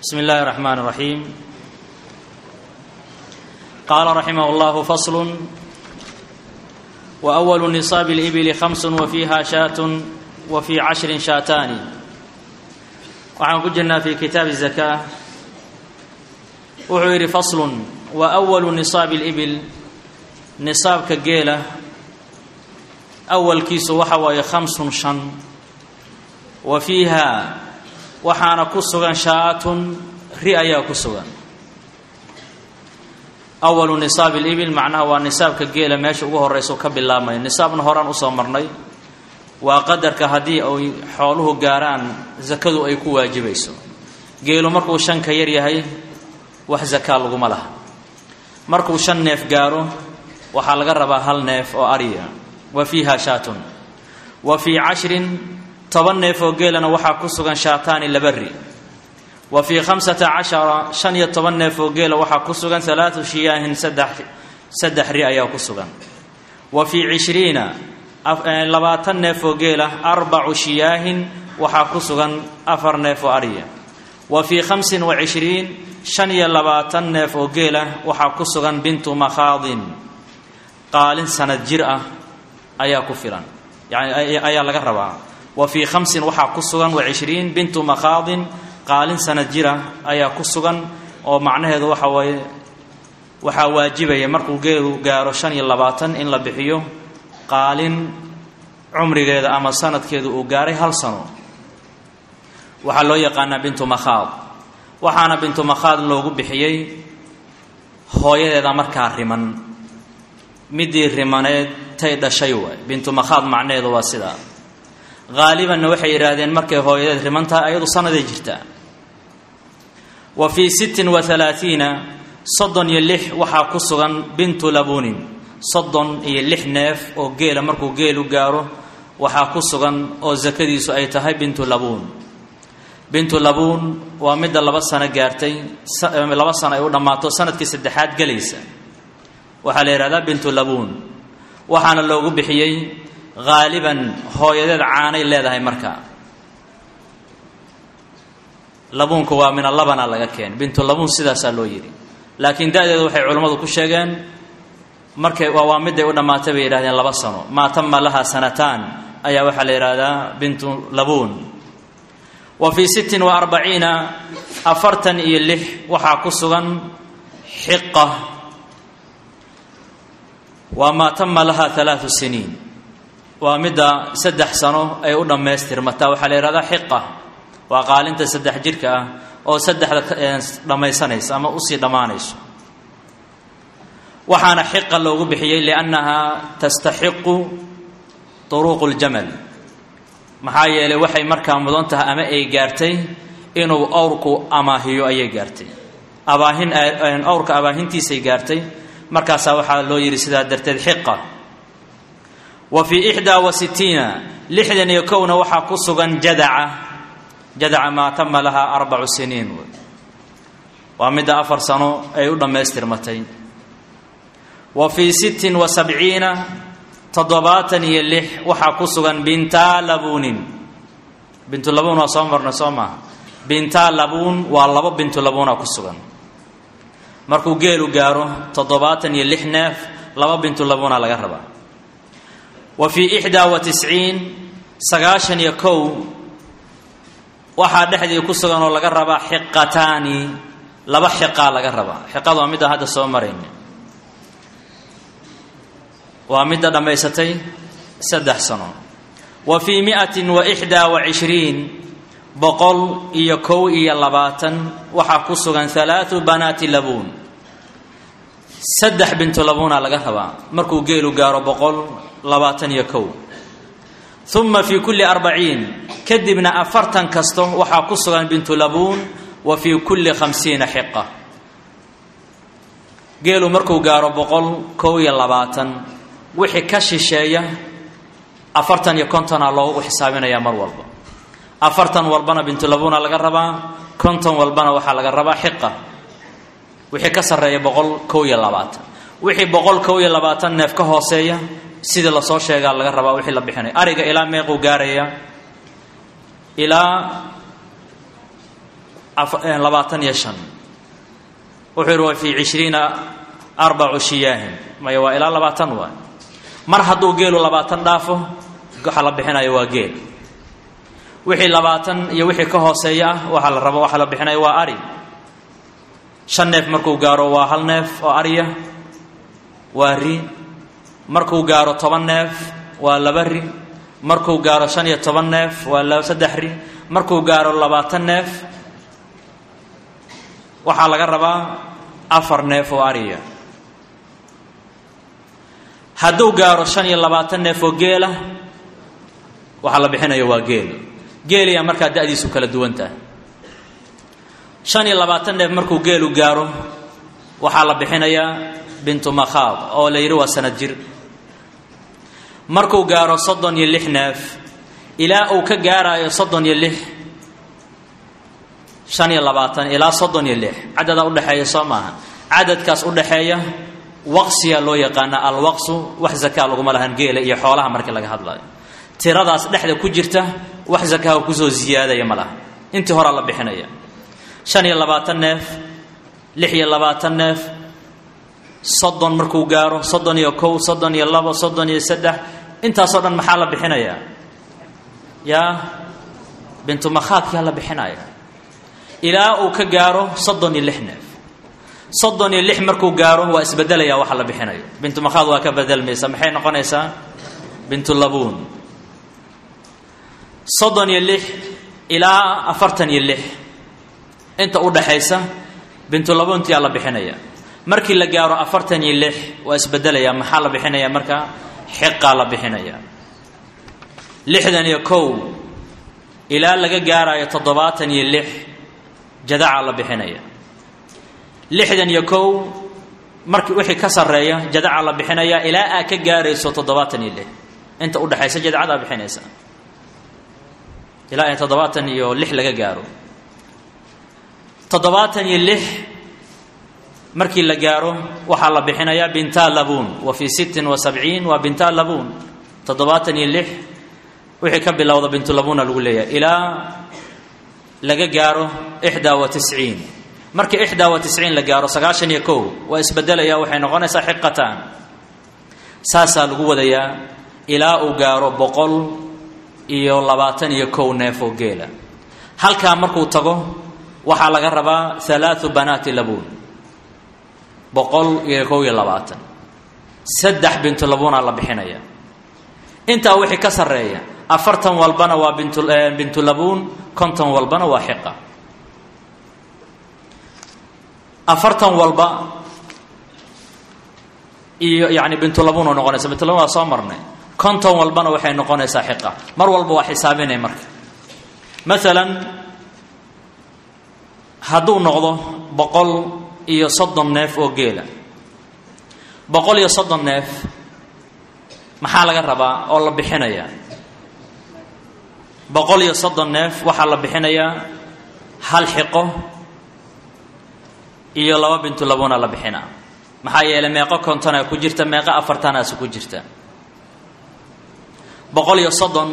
بسم الله الرحمن الرحيم قال رحمه الله فصل وأول نصاب الإبل خمس وفيها شاة وفي عشر شاتان waxaan ku jirnaa fi kitaabi الزakاة wuxuu yidhi fasl وأول نصاab الإbil niصaabka geela awalkiisu waxa waaye khamsun shan wa fiiha waxaana ku sugan shaatun ri ayaa ku sugan awalu nisaabi libil macnaha waa nisaabka geela meesha ugu horeyso ka bilaabmaya nisaabna horaan usoo marnay waa qadarka haddii ay xooluhu gaaraan sakadu ay ku waajibayso geelu markuu shan ka yar yahay wax zakaa laguma laha markuu shan neef gaaro waxaa laga rabaa hal neef oo ariya wa fiiha shaatun wa fii cashrin toban neef oo geelana waxaa ku sugan shaataani laba ri wa fii khamsata cashara shan iyo toban neef oo geela waxaa ku sugan halaatu shiyaahin saddex saddex ri ayaa ku sugan wa fii cishriina labaatan neef oo geela arbacu shiyaahin waxaa ku sugan afar neef oo ariya wa fii khamsin wa cishriin shan iyo labaatan neef oo geela waxaa ku sugan bintu makhaadin qaalin sanad jir ah ayaa ku filan yani ayaa laga rabaa wa fii khamsin waxaa ku sugan wa cishriin bintu makhaadin qaalin sanad jira ayaa ku sugan oo macnaheedu waxa waaye waxaa waajibaya markuu geelu gaaro shan iyo labaatan in la bixiyo qaalin cumrigeeda ama sanadkeedu uu gaaray hal sano waxaa loo yaqaanaa bintu makhaad waxaana bintu makhaad loogu bixiyey hooyadeeda markaa riman midii rimaneed tay dhashay waay bintu makhaad macnaheedu waa sidaa haalibanna waxay yidhaahdeen markay hooyadeed riman tahay ayadu sanaday jirtaa wa fii sittin wa halaatiina soddon iyo lix waxaa ku sugan bintu labuunin soddon iyo lix neef oo geela markuu geelu gaaro waxaa ku sugan oo sakadiisu ay tahay bintu labuun bintu labuun waa midda laba sano gaartay laba sano ay u dhammaato sanadkii saddexaad gelaysa waxaa la yidhahdaa bintu labuun waxaana loogu bixiyey haaliban hooyadeed caanay leedahay markaa labuunku waa mina labana laga keen bintu labuun sidaasaa loo yidhi laakiin da-deedu waxay culammadu ku sheegeen markay waa midday u dhammaatay bay yidhahdeen laba sano maa tama laha sanataan ayaa waxaa la yidhaahdaa bintu labuun wa fii sittin wa arbaciina afartan iyo lix waxaa ku sugan xiqa waa maa tama laha halaatu siniin waa midda saddex sano ay u dhammaystirmataa waxaa la yidhahdaa xiqa waa qaalinta saddex jirka ah oo saddexda dhammaysanaysa ama usii dhammaanayso waxaana xiqa loogu bixiyey liannahaa tastaxiqu turuuqu ljamal maxaa yeelay waxay markaa mudan tahay ama ay gaartay inuu awrku amaahiyo ayay gaartay abaahin awrka abaahintiisay gaartay markaasaa waxaa loo yidhi sidaa darteed xiqa wa fii ixdaa wa sitiina lixdan iyo kowna waxaa ku sugan jadaca jadaca maa tama lahaa arbacu siniin waa midda afar sano ay u dhammaystirmatay wa fii sittin wa sabciina toddobaatan iyo lix waxaa ku sugan bintaa labuunin bintu labuun waa soo marnay soo maaha bintaa labuun waa labo bintu labuuna ku sugan markuu geelu gaaro toddobaatan iyo lix neef laba bintu labuuna laga rabaa wa fii ixdaa wa tisciin sagaashan iyo kow waxaa dhexdii ku sugan oo laga rabaa xiqataani laba xiqaa laga rabaa xiqada waa midda hadda soo marayna waa midda dhammaysatay saddex sano wa fii miatin wa ixdaa wa cishriin boqol iyo kow iyo labaatan waxaa ku sugan halaatu banaati labuun saddex bintu labuuna laga rabaa markuu geelu gaaro boqol labaatan iyo kow uma fii kulli arbaciin kadibna afartan kasto waxaa ku sugan bintu labuun wa fii kulli khamsiina xiqa geelu markuu gaaro boqol kow iyo labaatan wixii ka shisheeya afartan iyo kontona loogu xisaabinayaa mar walba afartan walbana bintulabuuna laga rabaa konton walbana waxaa laga rabaa xiqa wixii ka sarreeya boqol kow iyo labaatan wixii boqol kow iyo labaatan neef ka hooseeya sidii lasoo sheegaa laga rabaa wixii la bixinaya ariga ilaa meequu gaaraya ilaa labaatan iyo shan wuxuu yihi wa fii cishriina arbacu shiyaahin maya waa ilaa labaatan waay mar hadduu geelu labaatan dhaafo waxa la bixinayo waa geel wixii labaatan iyo wixii ka hooseeya ah waxaa la rabo waxa la bixinayo waa ari shan neef markuu gaaro waa hal neef oo ariya waa ri markuu gaaro toban neef waa laba ri markuu gaaro shan iyo toban neef waa saddex ri markuu gaaro labaatan neef waxaa laga rabaa afar neef oo ariya hadduu gaaro shan iyo labaatan neef oo geela waxaa la bixinayo waa geel geeliyaa markaa da-diisu kala duwan tahay shan iyo labaatan neef markuu geelu gaaro waxaa la bixinayaa bintu makhaab oo la yidhi waa sanad jir markuu gaaro soddon iyo lix neef ilaa uu ka gaaraayo soddon iyo lix shan iyo labaatan ilaa soddon iyo lix cadadaa udhexeeya soo maaha cadadkaas udhexeeya waqsiyaa loo yaqaana alwaqsu wax zakaa laguma lahan geela iyo xoolaha markii laga hadlayo tiradaas dhexda ku jirta wax zakaha kusoo ziyaadaya ma laha intii horaa la bixinaya shan iyo labaatan neef lix iyo labaatan neef soddon markuu gaaro soddon iyo kow soddon iyo labo soddon iyo saddex intaasoo dhan maxaa la bixinayaa yaa bintu makhaadkiyaa la bixinaya ilaa uu ka gaaro soddon iyo lix neef soddon iyo lix markuu gaaro waa isbedelaya waxa la bixinayo bintu makhaad waa ka bedelmaysa maxay noqonaysaa bintu labuun soddon iyo lix ilaa afartan iyo lix inta u dhaxaysa bintulabuuntiyaa la bixinaya markii la gaaro afartan iyo lix waa isbedelaya maxaa la bixinaya marka xiqaa la bixinaya lixdan iyo kow ilaa laga gaarayo toddobaatan iyo lix jadacaa la bixinaya lixdan iyo kow markii wixii ka sarreeya jadacaa la bixinaya ilaa aa ka gaarayso toddobaatan iyo lix inta udhexaysa jadacadaa bixinaysa ilaa ay toddobaatan iyo lix laga gaaro toddobaatan iyo lix markii la gaaro waxaa la bixinayaa binta labuun wa fii sittin wa sabciin waa binta labuun toddobaatan iyo lix wixii ka bilowda bintulabuuna lagu leeyahay ilaa laga gaaro ixdaa wa tisciin markii ixdaa wa tisciin la gaaro sagaashan iyo kow waa isbedelaya waxay noqonaysaa xiqataan saasaa lagu wadayaa ilaa uu gaaro boqol iyo labaatan iyo kow neef oo geela halkaa markuu tago waxaa laga rabaa halaathu banaati labuun boqol iyo kow iyo labaatan saddex bintulabuunaa la bixinaya intaa wixii ka sarreeya afartan walbana waa bintu bintulabuun konton walbana waa xiqa afartan walba iyo yani bintulabuun oo noqonaysa bintulabuun waa soo marnay konton walbana waxay noqonaysaa xiqa mar walba waa xisaabinay marka maalan hadduu noqdo boqol iyo soddon neef oo geela boqol iyo soddon neef maxaa laga rabaa oo la bixinayaa boqol iyo soddon neef waxaa la bixinayaa hal xiqo iyo laba bintulabuna la bixinaa maxaa yeelay meeqo kontonaa ku jirta meeqo afartanaasi ku jirta boqol iyo soddon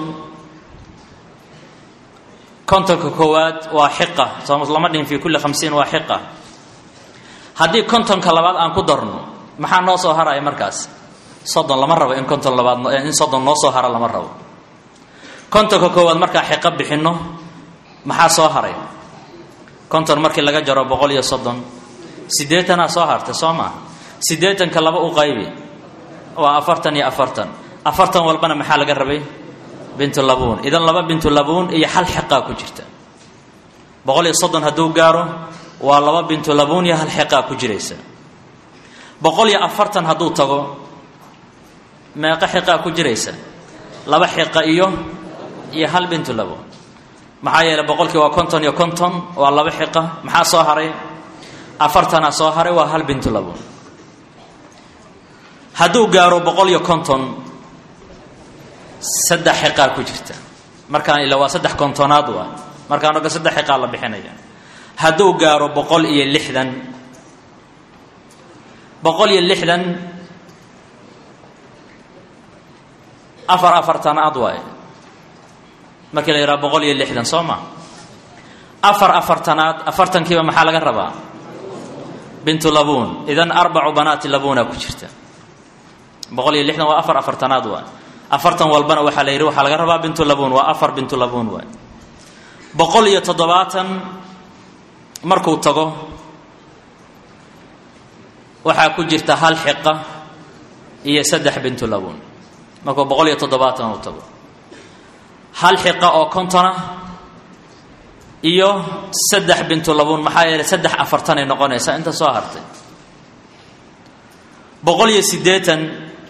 kontonka koowaad waa xiqa soo lama dhihin fi kulli khamsiin waa xiqa haddii kontonka labaad aan ku darno maxaa noo soo haraya markaas soddon lama rabo in konton labaad in soddon noo soo haro lama rabo kontonka koowaad markaa xiqo bixinno maxaa soo haray konton markii laga jaro boqol iyo soddon siddeetanaa soo hartay soo maa siddeetanka laba u qaybi waa afartan iyo afartan afartan walbana maxaa laga rabay bintulabuun idan laba bintulabuun iyo hal xiqaa ku jirta boqol iyo soddon hadduu gaaro waa laba bintulabuun iyo hal xiqaa ku jiraysa boqol iyo afartan hadduu tago meeqo xiqaa ku jiraysa laba xiqa iyo iyo hal bintulabuun maxaa yeeley boqolkii waa konton iyo konton waa laba xiqa maxaa soo haray afartanaa soo haray waa hal bintulabuun hadduu gaaro boqol iyo konton saddex xiqaa ku jirta markaan ila waa saddex kontonaad waa markaan oga saddex xiqaa la bixinaya hadduu gaaro boqol iyo lixdan boqol iyo lixdan afar afartanaad waaye markii la yidhaha boqol iyo lixdan soo ma afar afartanaad afartankiiba maxaa laga rabaa bintu labuun idan arbacu banaati labuuna ku jirta boqol iyo lixdan waa afar afartanaad waay afartan walbana waxaa la yidhi waxaa laga rabaa bintu labuun waa afar bintu labuun waay boqol iyo toddobaatan markuu tago waxaa ku jirta hal xiqa iyo saddex bintu labuun markuu boqol iyo toddobaatan uu tago hal xiqa oo kontona iyo saddex bintu labuun maxaa yeelay saddex afartanay noqonaysaa inta soo hartay boqol iyo siddeetan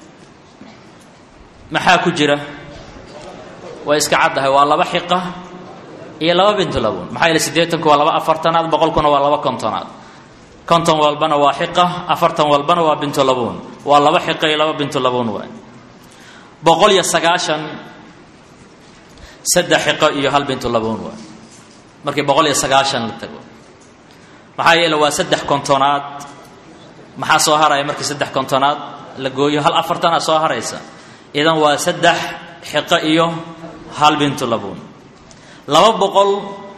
maxaa ku jira way iska caddahay waa laba xiqa iyo laba bintu labuun maxaa yeelay siddeetanku waa laba afartanaad boqolkuna waa laba kontonaad konton walbana waa xiqa afartan walbana waa bintu labuun waa laba xiqa iyo laba bintu labuun waay boqol iyo sagaashan saddex xiqo iyo hal bintu labuun waay markii boqol iyo sagaashan la tago maxaa yeele waa saddex kontonaad maxaa soo haraya markii saddex kontonaad la gooyo hal afartana soo haraysa idan waa saddex xiqo iyo hal bintu labuun laba boqol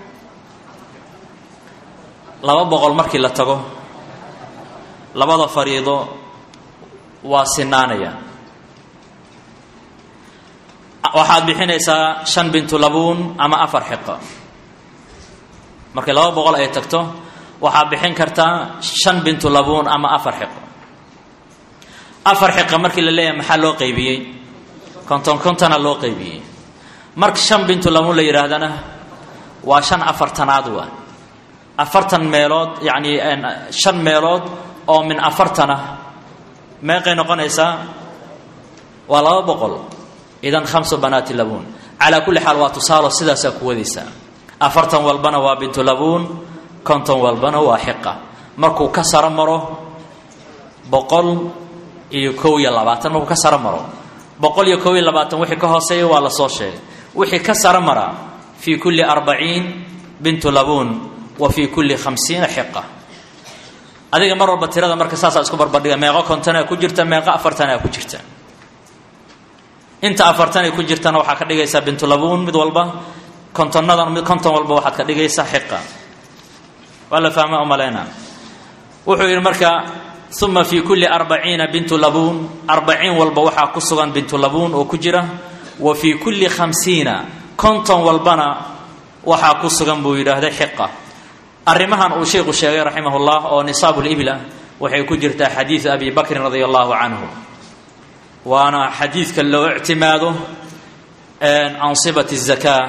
laba boqol markii la tago labada fariido waa sinaanaya waxaad bixinaysaa shan bintu labuun ama afar xiqo markii laba boqol ay tagto waxaad bixin kartaa shan bintu labuun ama afar xiqo afar xiqa markii la leeyahay maxaa loo qaybiyey konton kontona loo qaybiyey marka shan bintu labuun la yidhaahdana waa shan afartanaad waa afartan meelood yacni shan meelood oo min afartana meeqay noqonaysaa waa laba boqol idan khamsu banaati labuun calaa kulli xaal waa tusaalo sidaasaa ku wadaysaa afartan walbana waa bintu labuun konton walbana waa xiqa markuu ka saro maro boqol iyo kow iyo labaatan markuu ka saro maro boqol iyo kow iyo labaatan wixii ka hooseeya waa la soo sheegay wixii ka saro mara fii kulli arbaciin bintu labuun wa fii kulli khamsiina xiqa adiga mar walba tirada marka saasaa isku barbardhiga meeqo kontonaa ku jirta meeqo afartanaa ku jirta inta afartanay ku jirtana waxaa ka dhigaysaa bintulabuun mid walba kontonadan mid konton walba waxaad ka dhigaysaa xiqa waa la fahma umalayna wuxuu yidhi marka uma fii kulli arbaciina bintu labuun arbaciin walba waxaa ku sugan bintu labuun oo ku jira wa fii kulli khamsiina konton walbana waxaa ku sugan buu yidhaahday xiqa arrimahan uu sheikhu sheegay raximah llah oo nisaabu libla waxay ku jirtaa xadiidu abi bakrin radia allahu canhu waana xadiidka loo ictimaado ansibati zakaa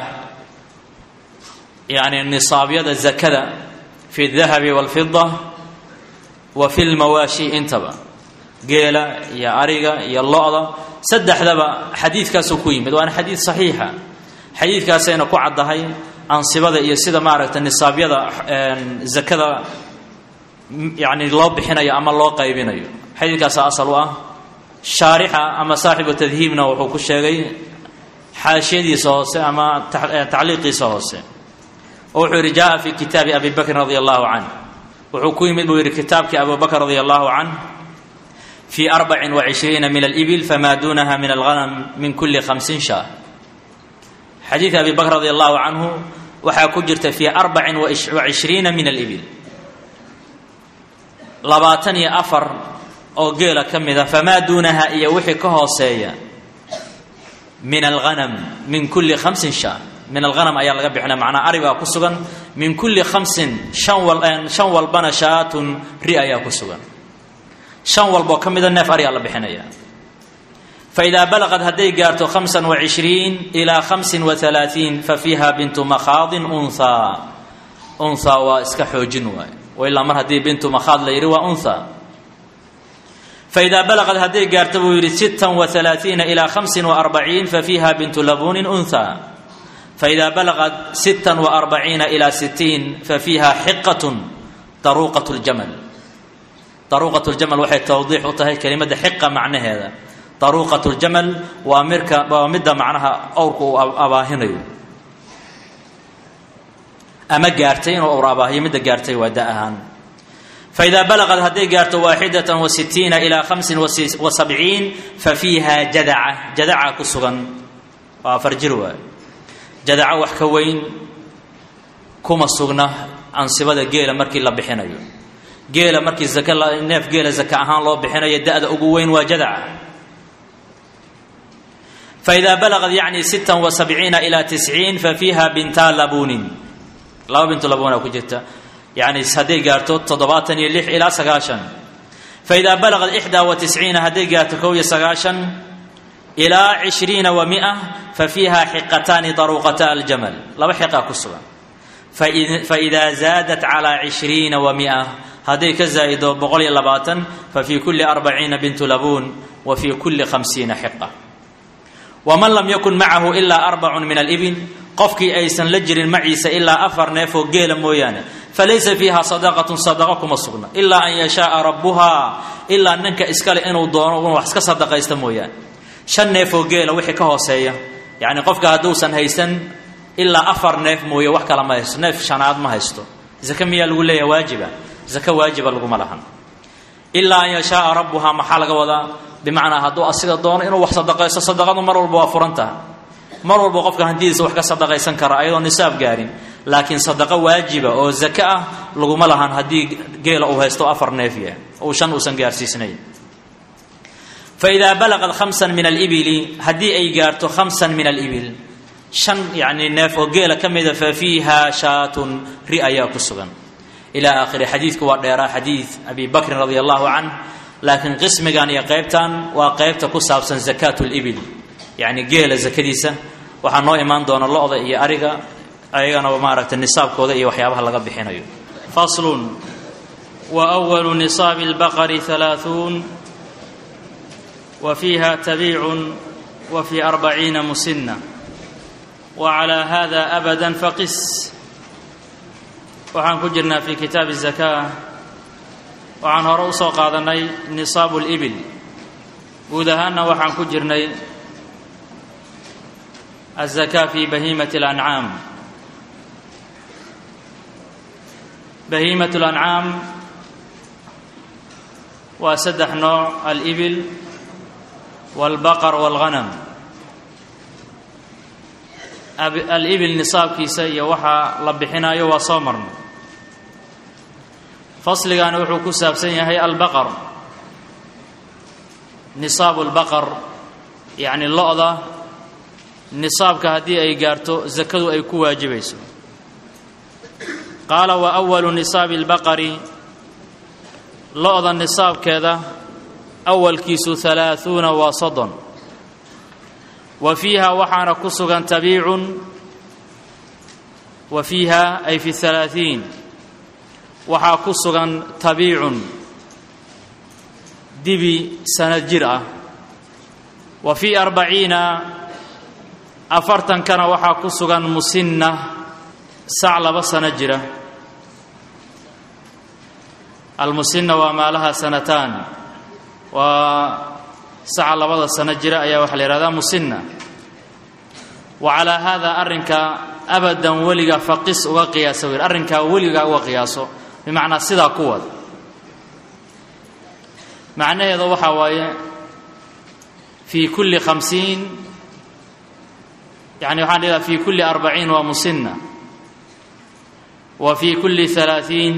yani nisaabyada zakada fi dahabi walfida wa fi lmawaashi intaba geela iyo ariga iyo lo-da saddexdaba xadiidkaasuu ku yimid waana xadiid saxiixa xadiidkaasayna ku caddahay ansibada iyo sida maaragtay nisaabyada zakada yani loo bixinayo ama loo qaybinayo xadiidkaasa asal u ah shaarixa ama saaxibu tadhiibna wuxuu ku sheegay xaashiyadiisa hoose ama tacliiqiisa hoose oo wuxuu yidhi jaa fi kitaabi abi bakrin radi allahu canh wuxuu ku yimid buu yidhi kitaabkii abu bakr radi allahu canh fi arbacin wacishriina min alibil famaa duunaha min alghanam min kuli khamsin shaah xadiidka abi bakr radi allahu canhu waxaa ku jirta fi arbacin wacishriina min alibil labaatan iyo afar oo geela ka mid a famaa duunaha iyo wixii ka hooseeya min alghanam min kulli khamsin shaa min alghanam ayaa laga bixinaya macnaa ari baa ku sugan min kulli khamsin shan wal shan walbana shaatun ri ayaa ku sugan shan walboo ka mida neef ariyaa la bixinaya fa idaa balaqad hadday gaarto khamsan wacishriin ilaa khamsin wahalaatiin fa fiiha bintu makhaadin unthaa unthaa waa iska xoojin waay wa ilaa mar haddii bintu makhaad la yidhi waa unthaa faidaa balaqad hadday gaarto buu yidhi sittan waalaaiina ilaa hamsin waarbaciin fafiiha bintu labuunin unthaa faidaa balaqad sittan waarbaciina ilaa sitiin fafiiha xiqatun daruuqat ljamal daruuqat ljamal waxay tawdiix u tahay kelimadda xiqa macnaheeda daruuqat ljamal waa mirka waa midda macnaha owrka uu abaahinayo ama gaartay inuu owr abaahiyo midda gaartay waa da ahaan faidaa balaqad hadday gaarto waaxidatan wa sitiina ilaa hamsin wa sabciin fa fiiha jadaca jadaca ku sugan waa afar jir waay jadaco wax ka weyn kuma sugna ansibada geela markii la bixinayo geela markii zaka neef geela zaka ahaan loo bixinayo da-da ugu weyn waa jadaca faإida balagad yacni sita وasabciina ilى tisciin fafiiha binta labunin laba bintu labuna ku jirta yani hadday gaarto toddobaatan iyo lix ilaa sagaashan faإida balagad ixdaa وatisciina hadday gaarto kow iyo sagaashan ilaa cishriina wa mia fafiiha xiqataani daruuqata aljamal laba xiqaa ku sugan faإida zaadat calى cishriina wa mia hadday ka zaa'ido boqol iyo labaatan fafii kuli arbaciina bintu labuun wa fii kuli khamsiina xiqa waman lam yakun macahu ilaa arbacun min alibil qofkii aysan la jirin maciisa ilaa afar neefoo geela mooyaane falaysa fiiha sadaqatun sadaqa kuma sugna ilaa an yashaaa rabbuhaa ilaa ninka iskale inuu doono inuu wax iska sadaqaysta mooyaane shan neefoo geela wixii ka hooseeya yacni qofka hadduusan haysan ilaa afar neef mooye wax kala ma haysto neef shanaad ma haysto zake miyaa lagu leeyaha waajiba zake waajiba laguma lahan ilaa an yashaaa rabbuhaa maxaa laga wadaa bimacnaa hadduu asiga doono inuu wax sadaqaysto sadaqadu mar walba waa furan taha mar walba qofka hantidiisa wax ka sadaqaysan kara ayadoo nisaab gaarin laakiin sadaqo waajiba oo zake ah laguma lahan haddii geela uu haysto afar neef yahay uu shan uusan gaarsiisnayn faidaa balaqad khamsan min alibili haddii ay gaarto khamsan min alibil shan yacni neef oo geela ka mida fa fiiha shaatun ri ayaa ku sugan ilaa aakhiri xadiidku waa dheeraa xadiid abi bakrin radi allahu canh laakiin qismigan iyo qaybtan waa qaybta ku saabsan zakaat libil yacni geela zakadiisa waxaa noo imaan doona lo-da iyo ariga ayagana maaragtay nisaabkooda iyo waxyaabaha laga bixinayo faslun wa walu nisaabi اlbaqari halaaثuun wa fiiha tabiicun wa fii arbaciina musina wa calaa hada abada faqis waxaan ku jirnaa fi kitaabi الzaka waxaan hore u soo qaadannay nisaabu libil guud ahaanna waxaan ku jirnay aلzaka fi bahiimati اlancaam bahiimat اlancaam waa saddex nooc alibil wاlbaqar wاlghanam alibil nisaabkiisa iyo waxaa la bixinayo waa soo marnay fasligaani wuxuu ku saabsan yahay albaqar nisaabu lbaqar yacni lo-da nisaabka haddii ay gaarto zakadu ay ku waajibayso qaala wa awalu nisaabi اlbaqari lo-da nisaabkeeda awalkiisu halaaثuuna waa soddon wa fiiha waxaana ku sugan tabiicun wa fiiha ay fi halaaثiin waxaa ku sugan tabiicun dibi sanad jir ah wa fii arbaciina afartankana waxaa ku sugan musinna sac laba sano jira almusinna waa maalaha sanataan waa saca labada sano jira ayaa waxaa la yihahdaa musinna wa calaa haada arrinka abadan weliga faqis uga qiyaasa wir arrinkaa weligaa uga qiyaaso bimacnaa sidaa ku wad macnaheeda waxaa waaye fii kulli khamsiin yani waxaan dhihaha fii kulli arbaciin waa musinna wa fii kulli halaaثiin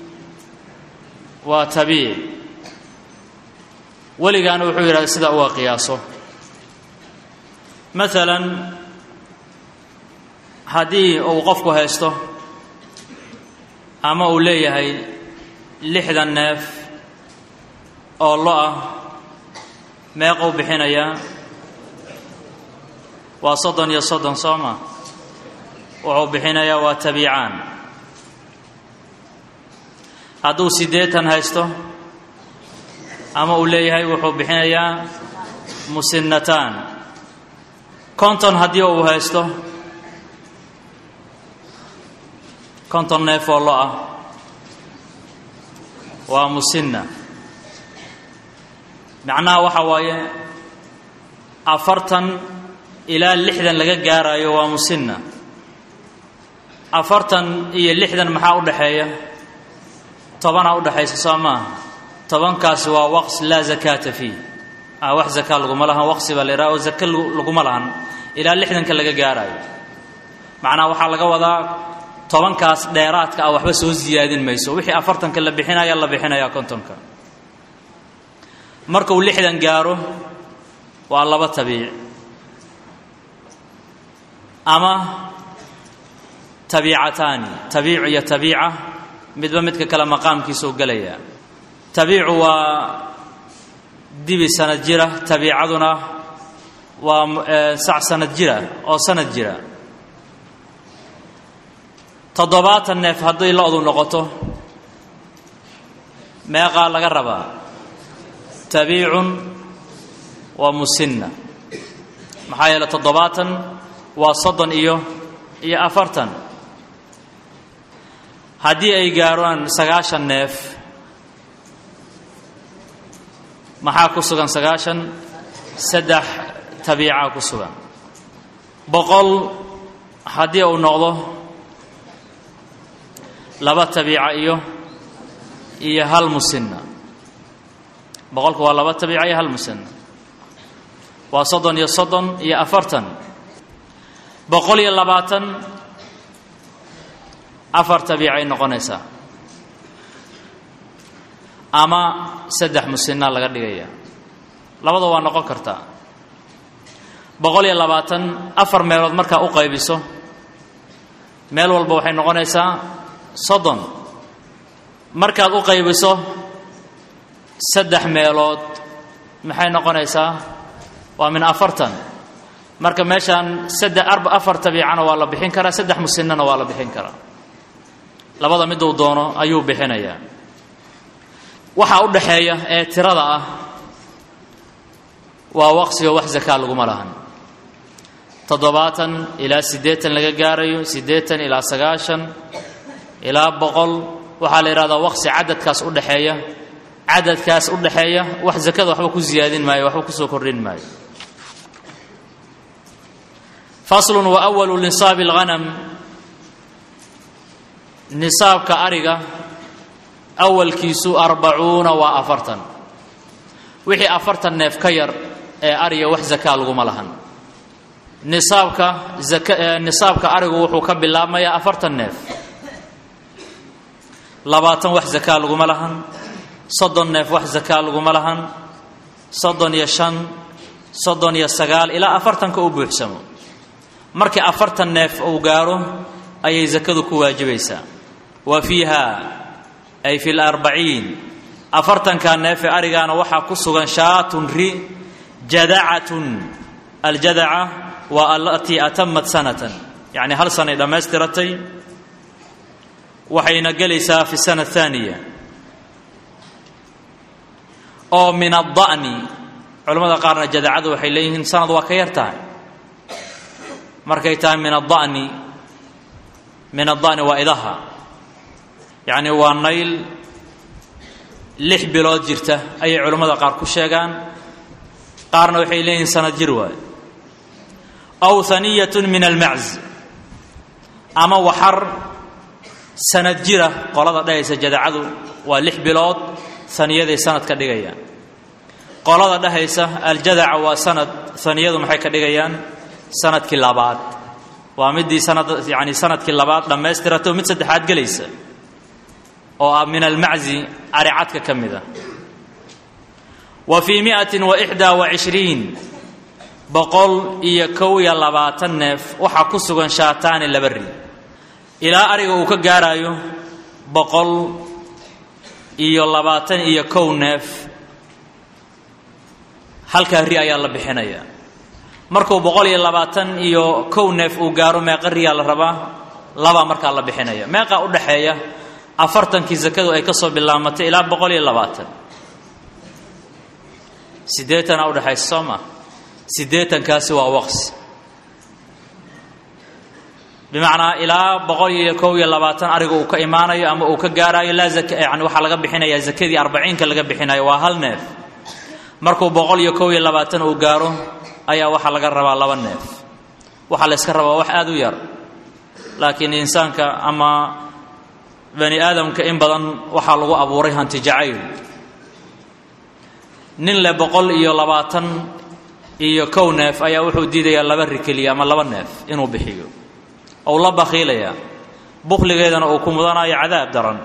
waa tabiic weligaana wuxuu yidhahda sidaa uga qiyaaso maalan haddii uu qofku haysto ama uu leeyahay lixdan neef oo lo ah meequu bixinayaa waa soddon iyo soddon soo ma wuxuu bixinayaa waa tabiicaan hadduu siddeetan haysto ama uu leeyahay wuxuu bixinayaa musinnataan konton haddii uu haysto konton neef oo lo ah waa musinna macnaha waxaa waaye afartan ilaa lixdan laga gaarayo waa musinna afartan iyo lixdan maxaa u dhexeeya tobanaa udhexaysa soo maaha tobankaasi waa waqs laa zakaata fiih wax zaka laguma lahan waqsi baa la yidhaha oo zake laguma lahan ilaa lixdanka laga gaarayo macnaha waxaa laga wadaa tobankaas dheeraadka ah waxba soo siyaadin mayso wixii afartanka la bixinaya la bixinayaa kontonka markuu lixdan gaaro waa laba tabiic ama tabiicataani tabiic iyo tabiica midba midka kale maqaamkiisa u gelayaa tabiicu waa dibi sanad jira tabiicaduna waa sac sanad jira oo sanad jira toddobaatan neef hadday lo-du noqoto meeqaa laga rabaa tabiicun waa musinna maxaa yeele toddobaatan waa soddon iyo iyo afartan haddii ay gaaraan sagaashan neef maxaa ku sugan sagaashan saddex tabiicaa ku sugan boqol haddii uu noqdo laba tabiica iyo iyo hal musinna boqolku waa laba tabiica iyo hal musinna waa soddon iyo soddon iyo afartan boqol iyo labaatan afar tabiicay noqonaysaa ama saddex musinna laga dhigaya labada waa noqon kartaa boqol iyo labaatan afar meelood markaa u qaybiso meel walba waxay noqonaysaa soddon markaad u qaybiso saddex meelood maxay noqonaysaa waa min afartan marka meeshaan saddex arba afar tabiicana waa la bixin karaa saddex musinnana waa la bixin karaa labada miduu doono ayuu bixinayaa waxaa u dhaxeeya ee tirada ah waa waqsiga wax zakaa laguma lahan toddobaatan ilaa siddeetan laga gaarayo siddeetan ilaa sagaashan ilaa boqol waxaa la yidhahdaa waqsi cadadkaas u dhexeeya cadadkaas u dhexeeya wax zakada waxba ku ziyaadin maayo waxba kusoo kordhin maayo faslun wa awalu nisaabi alghanam nisaabka ariga awalkiisu arbacuuna waa afartan wixii afartan neef ka yar ee ariga wax zakaa laguma lahan nisaabka nisaabka arigu wuxuu ka bilaabmayaa afartan neef labaatan wax zakaa laguma lahan soddon neef wax zakaa laguma lahan soddon iyo shan soddon iyo sagaal ilaa afartanka u buuxsamo markii afartan neef uu gaaro ayay zakadu ku waajibaysaa wa fiiha ay fi larbaciin afartanka neef ee arigaana waxaa ku sugan shaatun ri jadacatun aljadaca waa alatii atamat sanatan yacni hal sanay dhammaystiratay waxayna gelaysaa fi sana ahaaniya oo min adda'ni culamada qaarna jadacadu waxay leeyihiin sanad waa ka yar tahay markay tahay min adda'ni min adda'ni waa idaha yacni waa nayl lix bilood jirta ayay culammada qaar ku sheegaan qaarna waxay leeyihiin sanad jir waayo aw haniyatun min almacz ama waxar sanad jira qolada dhahaysa jadacadu waa lix bilood haniyaday sanad ka dhigayaan qolada dhahaysa aljadaca waa sanad haniyadu maxay ka dhigayaan sanadkii labaad waa midii sanad yani sanadkii labaad dhammaystirato mid saddexaad gelaysa oo ah min almaczi aricadka ka mid ah wa fii miatin wa ixdaa wa cishriin boqol iyo kow iyo labaatan neef waxaa ku sugan shaataani laba ri ilaa ariga uu ka gaarayo boqol iyo labaatan iyo kow neef halkaa ri ayaa la bixinayaa markuu boqol iyo labaatan iyo kow neef uu gaaro meeqa riyaa la rabaa labaa markaa la bixinaya meeqaa u dhaxeeya afartankii sakadu ay ka soo bilaamatay ilaa boqol iyo labaatan siddeetanaa udhexaysa soo maa siddeetankaasi waa waqsi bimacnaa ilaa boqol iyo kow iyo labaatan ariga uu ka imaanayo ama uu ka gaaraayo laa zaka yani waxaa laga bixinayaa zakadii arbaciinka laga bixinayo waa hal neef markuu boqol iyo kow iyo labaatan uu gaaro ayaa waxaa laga rabaa laba neef waxaa la yska rabaa wax aada u yar laakiin insaanka ama bani aadamka in badan waxaa lagu abuuray hanti jacayl nin le boqol iyo labaatan iyo kow neef ayaa wuxuu diidayaa laba ri keliya ama laba neef inuu bixiyo ou la bakhiilayaa bukhligeedana uu ku mudanayo cadaab daran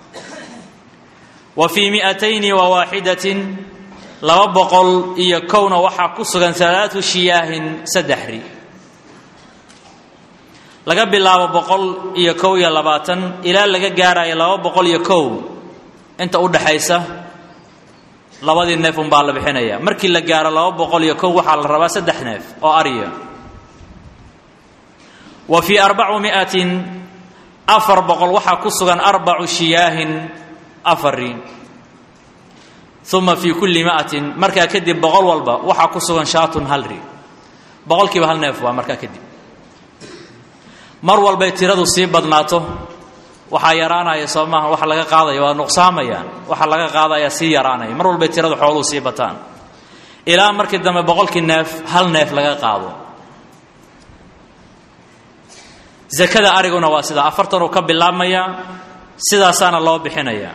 wa fii mi'atayni wa waaxidatin laba boqol iyo kowna waxaa ku sugan alaatu shiyaahin saddex ri laga bilaabo boqol iyo kow iyo labaatan ilaa laga gaarayo laba boqol iyo kow inta u dhaxaysa labadii neef unbaa la bixinaya markii la gaaro laba boqol iyo kow waxaa la rabaa saddex neef oo arya wa fii arbacu mi'atin afar boqol waxaa ku sugan arbacu shiyaahin afar ri uma fii kulli mi'atin markaa kadib boqol walba waxaa ku sugan shaatun hal ri boqolkiiba hal neef waa markaa kadib mar walbay tiradu sii badnaato waxaa yaraanaya soo maaha waxa laga qaadaya waa nuqsaamayaan waxa laga qaadaya sii yaraanaya mar walbay tiradu xooluhu sii bataan ilaa markii dambe boqolkii neef hal neef laga qaado zakada ariguna waa sidaa afartanuu ka bilaabmayaa sidaasaana loo bixinayaa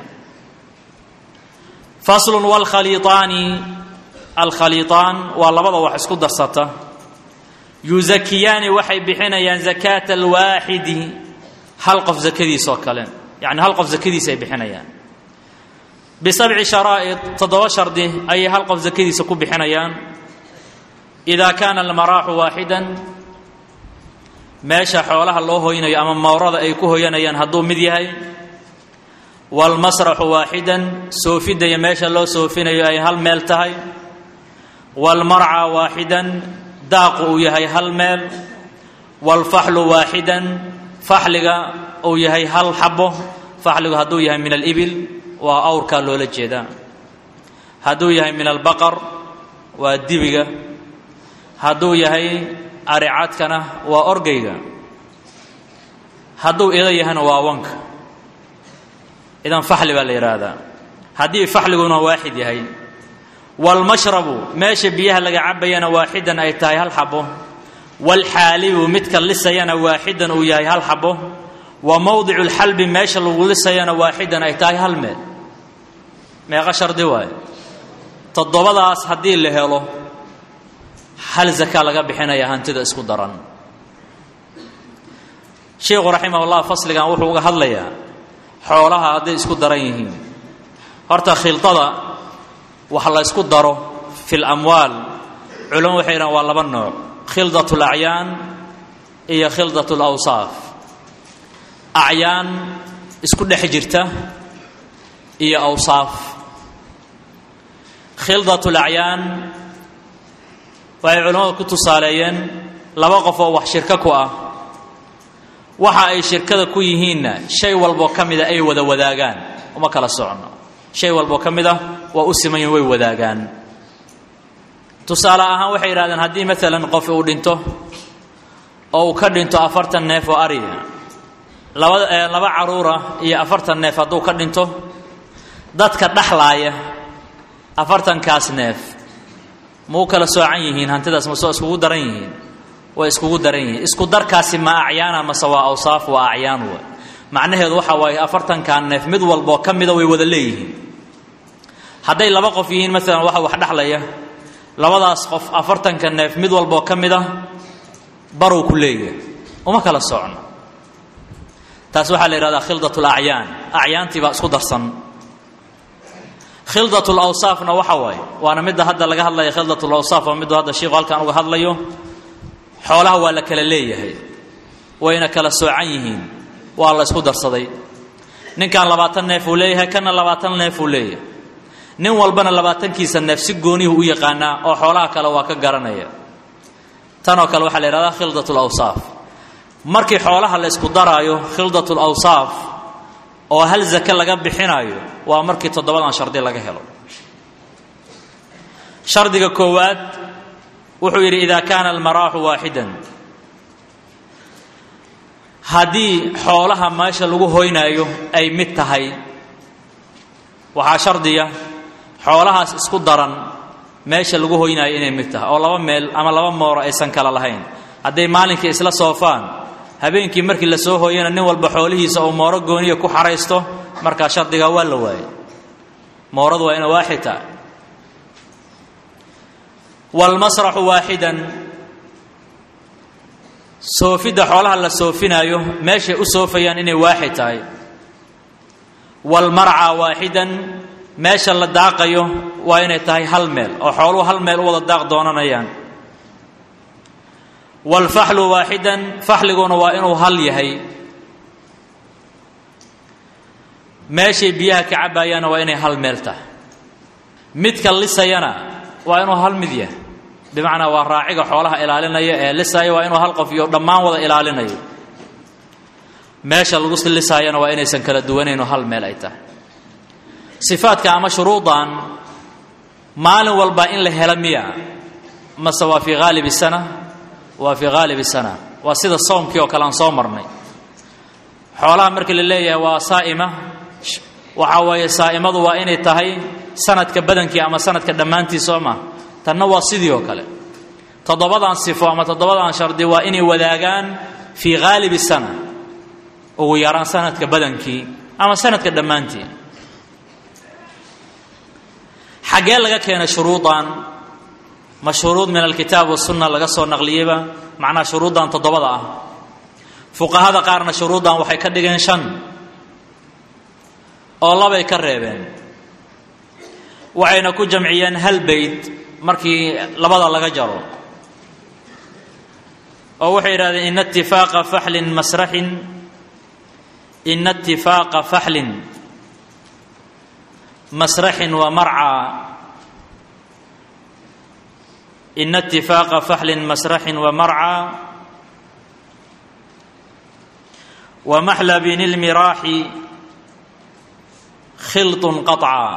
faslun waalkhaliiطaani alkhaliiطaan waa labada wax isku darsata yuzakiyaani waxay bixinayaan zakaata alwaaxidi hal qof zakadiisoo kale yacni hal qof zakadiisa ay bixinayaan bisabci sharaa'id toddoba shardi ayay hal qof zakadiisa ku bixinayaan idaa kaana almaraaxu waaxidan meesha xoolaha loo hoynayo ama mawrada ay ku hoyanayaan hadduu mid yahay waalmasraxu waaxidan soofidaya meesha loo soofinayo ay hal meel tahay waalmarca waaxidan daaqu uu yahay hal meel waalfaxlu waaxidan faxliga uu yahay hal xabo faxligu hadduu yahay min alibil waa awrkaa loola jeedaa hadduu yahay min albaqar waa dibiga hadduu yahay aricadkana waa orgayga hadduu ida yahayna waa wanka idan faxli baa la yidhaahdaa haddii faxliguna waaxid yahay waalmashrabu meesha biyaha laga cabayana waaxidan ay tahay hal xabo waalxaalibu midka lisayana waaxidan uu yahay hal xabo wa mowdicu lxalbi meesha lagu lisayana waaxidan ay tahay hal meel meeqa shardi waaye toddobadaas haddii la helo hal zaka laga bixinaya hantida isku daran sheikhu raximahullah fasligan wuxuu uga hadlayaa xoolaha hadday isku daran yihiin horta khildada wax la ysku daro fi lamwaal culamo waxay yidhahan waa laba nooc khildat lacyaan iyo khildat lawsaaf acyaan isku dhex jirta iyo awsaaf khildat lacyaan waxay culimmadu ku tusaaleeyeen laba qof oo wax shirko ku ah waxa ay shirkada ku yihiinna shay walboo ka mida ay wada wadaagaan uma kala socono shay walboo ka mid ah waa u siman yihin way wadaagaan tusaale ahaan waxay yidhahdeen haddii maalan qof uu dhinto oo uu ka dhinto afartan neef oo ariya laba laba caruura iyo afartan neef hadduu ka dhinto dadka dhexlaaya afartankaas neef ma u kala soocan yihiin hantidaas ma soo iskugu daran yihiin way iskugu daran yihiin isku darkaasi ma acyaana mase waa awsaaf waa acyaan wa macnaheedu waxa waaye afartankan neef mid walboo ka mida way wada leeyihiin hadday laba qof yihiin maalan waxa wax dhexlaya labadaas qof afartanka neef mid walboo ka mid a baruu ku leeyahay uma kala socno taas waxaa la yidhahdaa khildat lacyaan acyaantii baa isku darsan khildat lawsaafna waxa waaye waana midda hadda laga hadlaya khildat lawsaaf waa middu hadda shiiku halkan uga hadlayo xoolaha waa la kala leeyahay wayna kala soocan yihiin waa la isku darsaday ninkan labaatan neef uu leeyahay kana labaatan neef uu leeyahay nin walbana labaatankiisa neef si goonihu u yaqaanaa oo xoolaha kale waa ka garanaya tanoo kale waxaa la yidhahdaa khildat lawsaaf markii xoolaha la isku daraayo khildat lawsaaf oo hal zake laga bixinaayo waa markii toddobadan shardi laga helo shardiga koowaad wuxuu yidhi ida kaana almaraaxu waaxidan haddii xoolaha meesha lagu hoynaayo ay mid tahay waxaa shardiya xoolahaas isku daran meesha lagu hoynaayo inay mid tahay oo laba meel ama laba mooro aysan kala lahayn hadday maalinkii isla soofaan habeenkii markii la soo hooyana nin walba xoolihiisa uu mooro gooniya ku xaraysto markaa shardigaa waa la waayay mooradu waa ina waaxid tahay waalmasraxu waaxidan soofidda xoolaha la soofinaayo meeshay u soofayaan inay waaxid tahay walmarca waaxidan meesha la daaqayo waa inay tahay hal meel oo xooluhu hal meel u wada daaq doonanayaan walfaxlu waaxidan faxliguna waa inuu hal yahay meeshay biyaha ka cabaayaana waa inay hal meel tahay midka lisayana waa inuu hal mid yahay bimacnaa waa raaciga xoolaha ilaalinaya ee lisaya waa inuu hal qof iyo dhammaan wada ilaalinayo meesha lagu lisaayana waa inaysan kala duwanayno hal meel ay tahay sifaadka ama shuruudan maalin walba in la helo miya mase waa fii haalibi sana waa fii haalibi sana waa sida soomkii oo kale aan soo marnay xoolaha markii la leeyahay waa saa'ima waxaa weeye saa'imadu waa inay tahay sanadka badankii ama sanadka dhammaantii soo ma tanna waa sidii oo kale toddobadan sifo ama toddobadan shardi waa inay wadaagaan fii haalibi sana ugu yaraan sanadka badankii ama sanadka dhammaantii xaggee laga keenay shuruudan ma shuruud min alkitaab wasunna laga soo naqliyeyba macnaha shuruuddan toddobada ah fuqahada qaarna shuruuddan waxay ka dhigeen shan oo labay ka reebeen waxayna ku jamciyeen hal beyt markii labada laga jaro oo waxay yidhahdeen ina itifaaqa faxlin masraxin ina itifaaqa faxlin masraxin wa marcaa ina itifaaqa faxlin masraxin wa marcaa wa maxlabin ilmiraaxi khilطun qaطcaa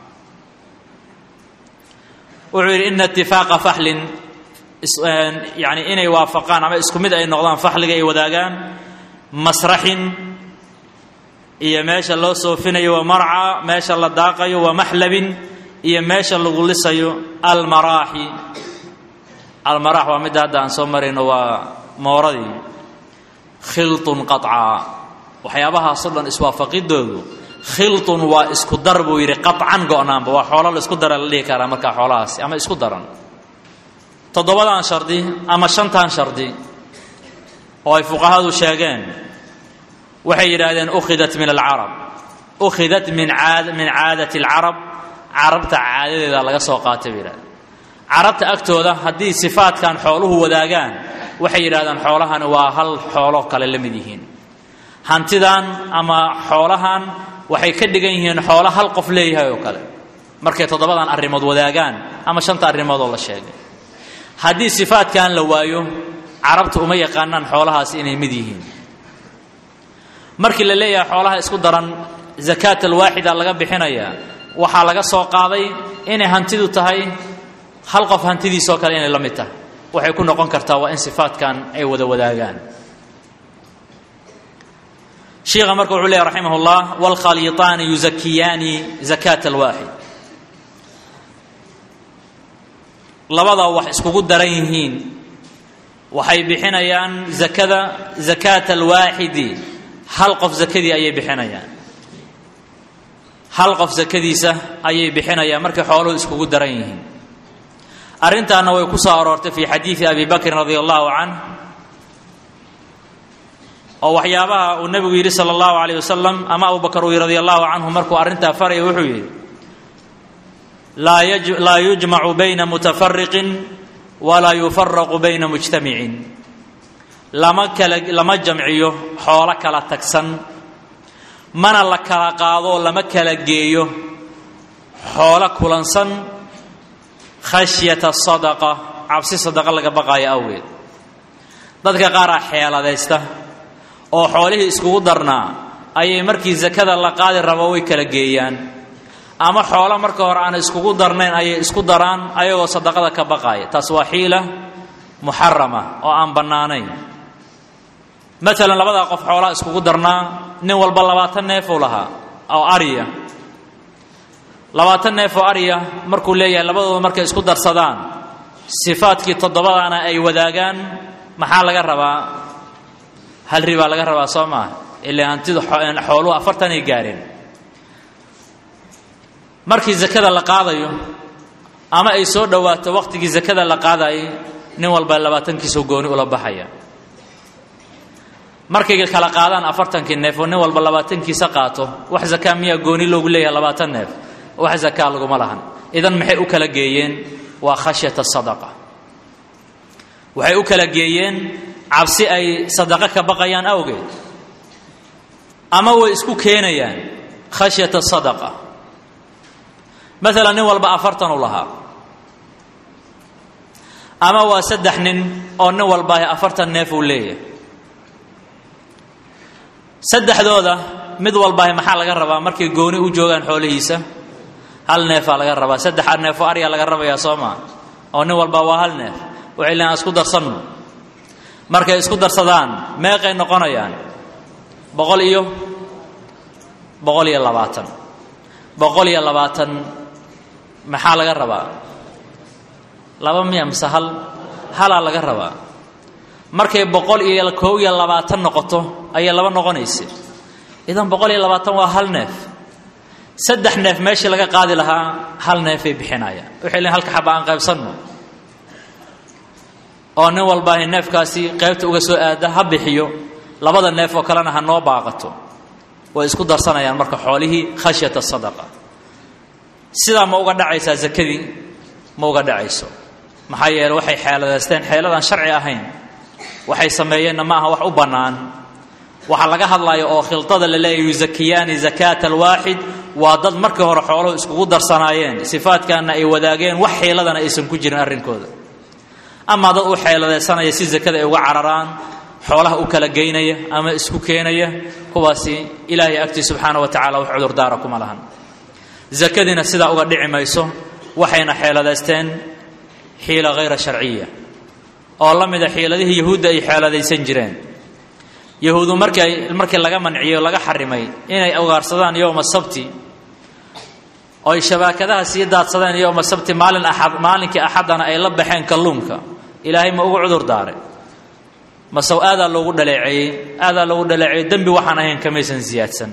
wuxuu yidhi ina itifaaqa faxlin yani inay waafaqaan ama isku mid ay noqdaan faxliga ay wadaagaan masraxin iyo meesha loo soofinayo wa marca meesha la daaqayo wa maxlabin iyo meesha lagu lisayo almaraaxi almaraax waa midda hadda aan soo marayno waa mooradii khilطun qaطcaa waxyaabahaasoo dhan iswaafaqidoodu khilطun waa isku dar buu yidhi qaطcan go-naanba waa xoolo la isku dara la dhihi karaa markaa xoolahaasi ama isku daran toddobadan shardi ama shantan shardi oo ay fuqahadu sheegeen waxay yidhaahdeen ukhidat min alcarab ukhidat min aad min caadati alcarab carabta caadadeeda laga soo qaatay bay yidhahdeen carabta agtooda haddii sifaadkan xooluhu wadaagaan waxay yidhahdeen xoolahani waa hal xoolo kale la mid yihiin hantidan ama xoolahan waxay ka dhigan yihiin xoolo hal qof leeyahay oo kale markay toddobadan arrimood wadaagaan ama shanta arrimood oo la sheegay haddii sifaadkan la waayo carabta uma yaqaanaan xoolahaas inay mid yihiin markii la leeyahay xoolaha isku daran zakaat alwaaxida laga bixinayaa waxaa laga soo qaaday inay hantidu tahay hal qof hantidiisoo kale inay la mid tahay waxay ku noqon kartaa waa in sifaadkan ay wada wadaagaan shiikha marka wuxuu leeyahy raximah اllah wاlkhaliiطaani yuzakiyaani zakaat alwaaxid labadaa wax iskugu daran yihiin waxay bixinayaan zakada zakaat alwaaxidi hal qof zakadii ayay bixinayaan hal qof zakadiisa ayay bixinayaan markay xooluhu iskugu daran yihiin arrintaana way ku soo aroortay fi xadiidi abi bakrin radi allahu canh oo waxyaabaha uu nebigu yidhi sala allahu alayh wasalam ama abu bakar uu yidhi radi allahu canhu markuu arrintaa faraya wuxuu yidhi laa yujmacu bayna mutafariqin walaa yufaraqu bayna mujtamicin lama kala lama jamciyo xoolo kala tagsan mana la kala qaado lama kala geeyo xoolo kulansan khashyata sadaqa cabsi sadaqa laga baqaayo awgeed dadka qaaraa xeeladaysta oo xoolihii iskugu darnaa ayay markii sakada la qaadi rabo way kala geeyaan ama xoolo marka hore aan iskugu darnayn ayay isku daraan ayagoo sadaqada ka baqaaya taas waa xiila muxarama oo aan bannaanayn maalan labadaa qof xoolaa iskugu darnaa nin walba labaatan neefuu lahaa oo ariya labaatan neef oo ariya markuu leeyahay labadooda markay isku darsadaan sifaadkii toddobadaana ay wadaagaan maxaa laga rabaa hal ribaa laga rabaa soo maaha ilaa hantidu xooluhu afartanay gaareen markii zakada la qaadayo ama ay soo dhowaato waqtigii zakada la qaadayay nin walba labaatankiisoo gooni ula baxaya markay kala qaadaan afartankii neef oo nin walba labaatankiisa qaato wax zakaa miyaa gooni loogu leeyahay labaatan neef wax zakaa laguma lahan idan maxay u kala geeyeen waa khashyata sadaqa waxay u kala geeyeen cabsi ay sadaqo ka baqayaan awgeed ama way isku keenayaan khashyata sadaqa maalan nin walba afartan u lahaa ama waa saddex nin oo nin walbaahi afartan neef uu leeyahay saddexdooda mid walbaahi maxaa laga rabaa markay gooni u joogaan xoolihiisa hal neefaa laga rabaa saddex neefoo aryaa laga rabayaa soo maa oo nin walba waa hal neef waxay leeaan isku darsanno markay isku darsadaan meeqay noqonayaan boqol iyo boqol iyo labaatan boqol iyo labaatan maxaa laga rabaa laba miya mise hal halaa laga rabaa markay boqol iyo kow iyo labaatan noqoto ayay laba noqonaysa idan boqol iyo labaatan waa hal neef saddex neef meeshii laga qaadi lahaa hal neefay bixinayaan waxay leein halka xaba aan qaybsanno oo nin walbaahi neefkaasi qaybta uga soo aada ha bixiyo labada neef oo kalena ha noo baaqato way isku darsanayaan marka xoolihii khashyata sadaqa sidaa ma uga dhacaysaa zakadii ma uga dhacayso maxaa yeele waxay xeeladaysteen xeeladaan sharci ahayn waxay sameeyeenna ma aha wax u bannaan waxaa laga hadlaya oo khildada la leeyahy yuzakiyaani zakaata alwaaxid waa dad markii hore xooluhu iskugu darsanaayeen sifaadkaana ay wadaageen wax xeeladana aysan ku jirin arrinkooda amaa dad u xeeladaysanaya si zakada ay uga cararaan xoolaha u kala geynaya ama isku keenaya kuwaasi ilaahay agtii subxaana wa tacala wax cudurdaara kuma lahan zakadiina sidaa uga dhici mayso waxayna xeeladaysteen xiila hayra sharciya oo la mida xiiladihii yahuudda ay xeeladaysan jireen yahuudu markay markii laga manciyey o laga xarimay inay ugaarsadaan yowma sabti oy shabaakadaha sii daadsadeen yowma sabti maalin axad maalinkii axaddana ay la baxeen kalluunka ilaahay ma ugu cudur daare masew aadaa loogu dhaleeceeyey aadaa loogu dhaleeceeyey dembi waxaan ahayn kamaysan siyaadsan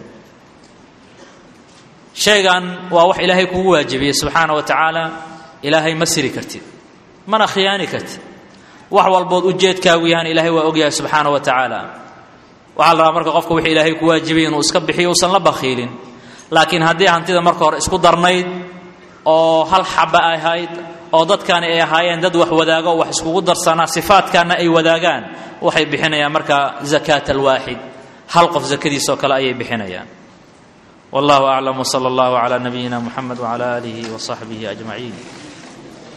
shaygan waa wax ilaahay kugu waajibiyey subxaana wa tacaala ilaahay ma siri kartid mana khiyaani kartid wax walbood ujeedkaagu yahan ilaahay waa ogyahay subxaana wa tacaala waxaa la rabaa marka qofka wixii ilaahay ku waajibiyey inuu iska bixiyo uusan la bakhiilin laakiin haddii hantida marka hore isku darnayd oo hal xaba ay ahayd oo dadkani ay ahaayeen dad wax wadaago wax iskugu darsanaa sifaadkaana ay wadaagaan waxay bixinayaan marka zakaata alwaaxid hal qof zakadiisoo kale ayay bixinayaan wallahu aclam wsala allahu calaa nabiyina muxamed wcala aalihi wasaxbihi ajmaciin